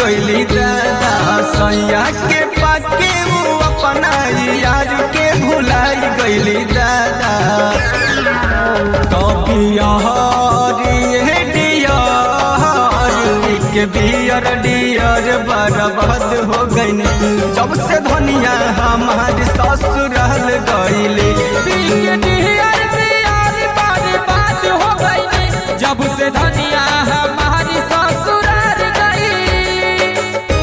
गईली दादा सैया के पाके वो अपना यार के भुलाई गईली दादा के बियर डियर बर्बाद हो गईन जब से धनिया हमारी ससुराल गईली जब से धनिया हमारी ससुराल गई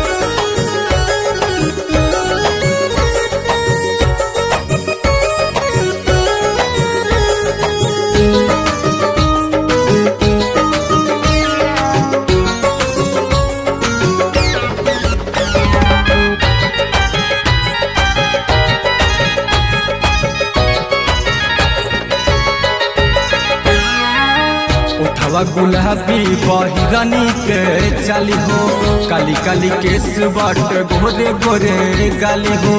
उठवा गुलाबी बहिरनी के चाली हो काली काली केस बट गोरे गोरे गाली हो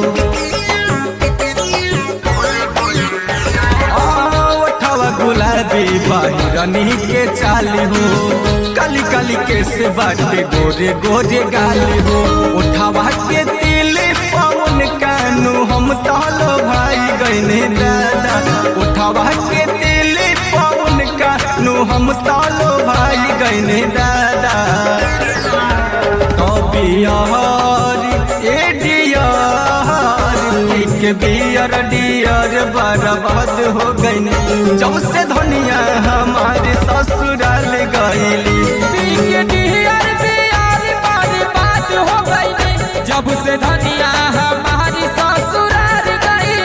आ, उठवा गुलाबी बहिरनी के चाली हो काली काली केस बट गोरे गोरे गाली हो उठवा के दिल पवन कानू हम तहलो भाई गईने दादा उठवा के दिल पवन कानू हम तालो भाई गईने दादा बिहार ए डियर के बियर डियर बर्बाद हो गईने जब से धनिया हमारे ससुराल गईली जब से धनिया हमारी ससुराल गई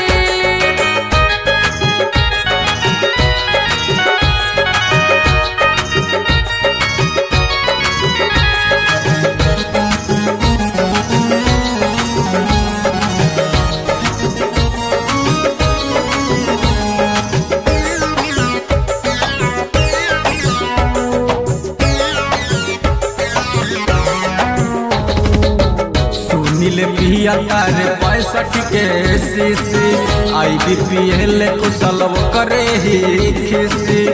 सुनील पिया तारे पैंसठ के सीसी आई बी पी एल कुशल करे ही खिसी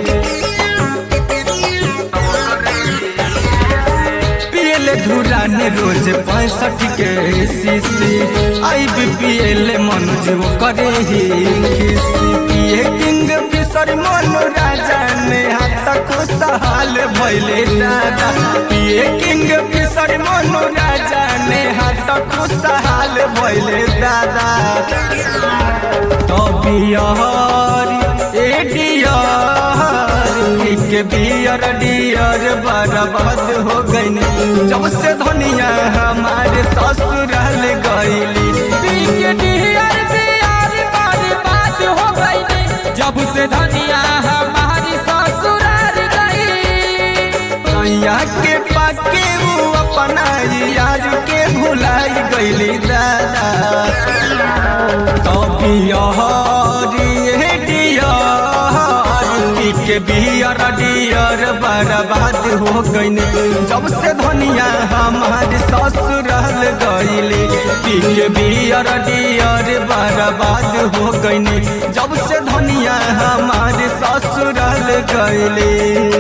पियल धुरान रोज पैंसठ के सीसी आई बी पी एल मनोज वो करे ही खिसी पिए किंग बिसर मनो राजा ने हाथ को सहाल भैले दादा पिए किंग बिसर मनो राजा ने हाथ को सहाल भैले दादा तो बिहार ए डियर के बियर डियर बर्बाद हो गईन जब से धनिया हमारे ससुराल गईली जब से धनिया हमारी ससुराल गई नैया के पाके वो अपना यार के भुलाई गईली दादा तो बिहार ए डियर के बियर डियर बर्बाद हो गईन जब से धनिया हमारे ससुराल गईली के बियर डियर बर्बाद हो गईन जब से धनिया हमारे ससुराल गईली